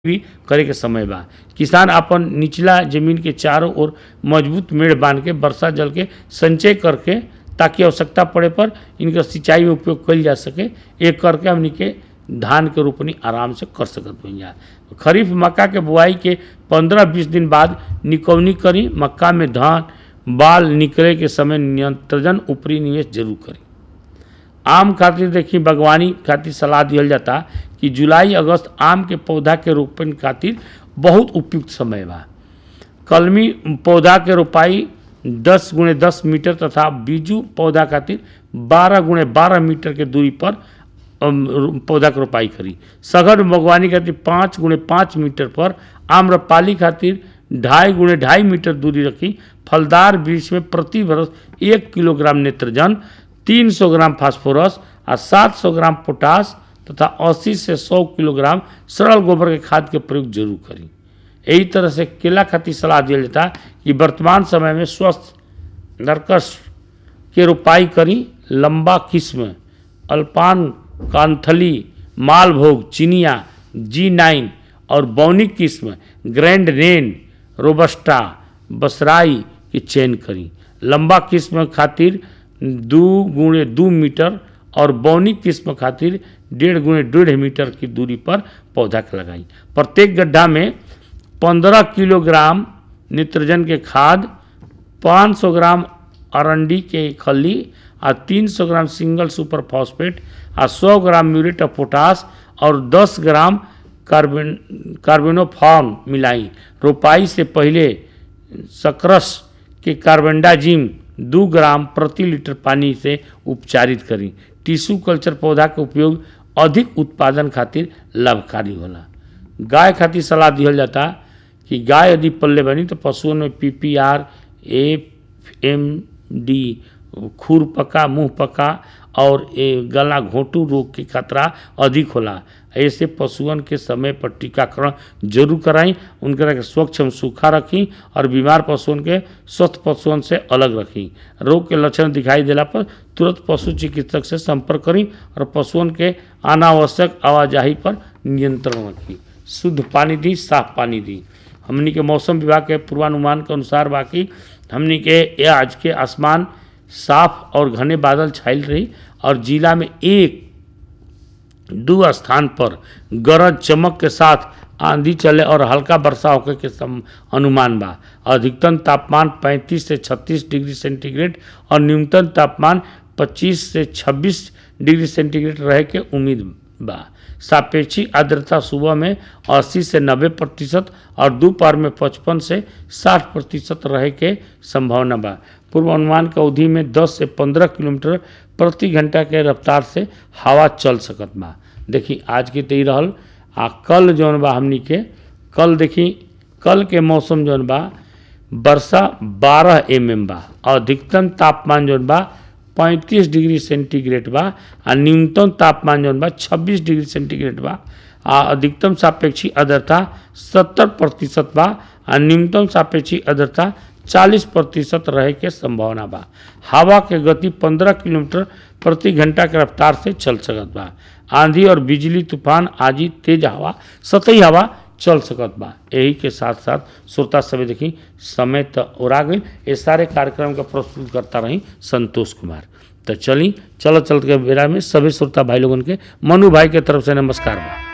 भी करे के समय बा किसान आपन निचला जमीन के चारों ओर मजबूत मेड़ बांध के वर्षा जल के संचय करके ताकि आवश्यकता पड़े पर इनका सिंचाई में उपयोग कइल जा सके एक करके हमनी के धान के रोपनी आराम से कर सकत बन जा खरीफ मक्का के बुआई के पंद्रह बीस दिन बाद निकौनी करी मक्का में धान बाल निकले के समय नियंत्रण ऊपरी निवेश जरूर करी आम खातिर देखी बागवानी खातिर सलाह दिहल जाता कि जुलाई अगस्त आम के पौधा के रोपण खातिर बहुत उपयुक्त समय बा कलमी पौधा के रोपाई 10 गुणे 10 मीटर तथा बीजू पौधा खातिर 12 गुणे 12 मीटर के दूरी पर अम, रो- पौधा के रोपाई करी सघन बागवानी खातिर 5 गुणे 5 मीटर पर आम्रपाली खातिर ढाई गुणे ढाई मीटर दूरी रखी फलदार वृक्ष में प्रति बरस एक किलोग्राम नेत्रजन 300 ग्राम फास्फोरस और 700 ग्राम पोटास तथा 80 से 100 किलोग्राम सरल गोबर के खाद के प्रयोग जरूर करी यही तरह से केला खातिर सलाह दिया जाता कि वर्तमान समय में स्वस्थ नरकस के रोपाई करी लंबा किस्म अल्पान कांथली मालभोग चिनिया जी नाइन और बौनिक किस्म ग्रैंड रेन रोबस्टा बसराई की चयन करी लंबा किस्म खातिर दू गुणे दू मीटर और बौनिक किस्म खातिर डेढ़ गुणे डेढ़ मीटर की दूरी पर पौधा के लगाई प्रत्येक गड्ढा में पंद्रह किलोग्राम नित्रजन के खाद 500 ग्राम अरंडी के खली आ 300 ग्राम सिंगल सुपर फॉस्फेट आ 100 म्यूरेट म्यूरेट ऑफ पोटास और 10 ग्राम कार्बन कार्बोनोफॉर्म मिलाई रोपाई से पहले सकरस के कार्बेंडाजिम दू ग्राम प्रति लीटर पानी से उपचारित करी टिश्यू कल्चर पौधा के उपयोग अधिक उत्पादन खातिर लाभकारी होला गाय खातिर सलाह दिहल जाता कि गाय यदि पल्ले बनी तो पशुओं में P P R F M D खुर पका मुंह पका और ए गला घोंटू रोग के खतरा अधिक होला ऐसे पशुअन के समय पर टीकाकरण जरूर कराई उनके के स्वच्छ एवं सूखा रखी और बीमार पशुअन के स्वस्थ पशुअन से अलग रखी रोग के लक्षण दिखाई देला पर तुरंत पशु चिकित्सक से संपर्क करी और पशुअन के अनावश्यक आवाजाही पर नियंत्रण रखी शुद्ध पानी दी साफ पानी दी हमनी के मौसम विभाग के पूर्वानुमान के अनुसार बाकी हमनी के ये आज के आसमान साफ और घने बादल छाइल रही और जिला में एक दो स्थान पर गरज चमक के साथ आंधी चले और हल्का वर्षा होकर के सम अनुमान बा अधिकतम तापमान 35 से 36 डिग्री सेंटीग्रेड और न्यूनतम तापमान 25 से 26 डिग्री सेंटीग्रेड रहे के उम्मीद बा सापेक्षिक आर्द्रता सुबह में 80 से 90 प्रतिशत और दोपहर में 55 से 60 प्रतिशत रहे के संभावना बा पूर्वानुमान के अवधि में 10 से 15 किलोमीटर प्रति घंटा के रफ्तार से हवा चल सकत बा देखी आज के तो ही रहल आ कल जौन बा हमनी के कल देखी कल के मौसम जौन बा वर्षा 12 एम एम बा और अधिकतम तापमान जौन बा 35 डिग्री सेंटीग्रेड बा आ न्यूनतम तापमान जौन बा 26 डिग्री सेंटीग्रेड बा आ अधिकतम सापेक्षिक आर्द्रता 70 प्रतिशत बा आ न्यूनतम सापेक्षिक आर्द्रता 40 प्रतिशत रहे के संभावना बा हवा के गति 15 किलोमीटर प्रति घंटा के रफ्तार से चल सकत बा आंधी और बिजली तूफान आदि तेज हवा सतही हवा चल सकत बा यही के साथ साथ श्रोता सभी देखी समय तो ओरा गई ये सारे कार्यक्रम का प्रस्तुत करता रही संतोष कुमार तो चली चलो चल के बेरा में सभी श्रोता भाई लोगन के मनु भाई के तरफ से नमस्कार बा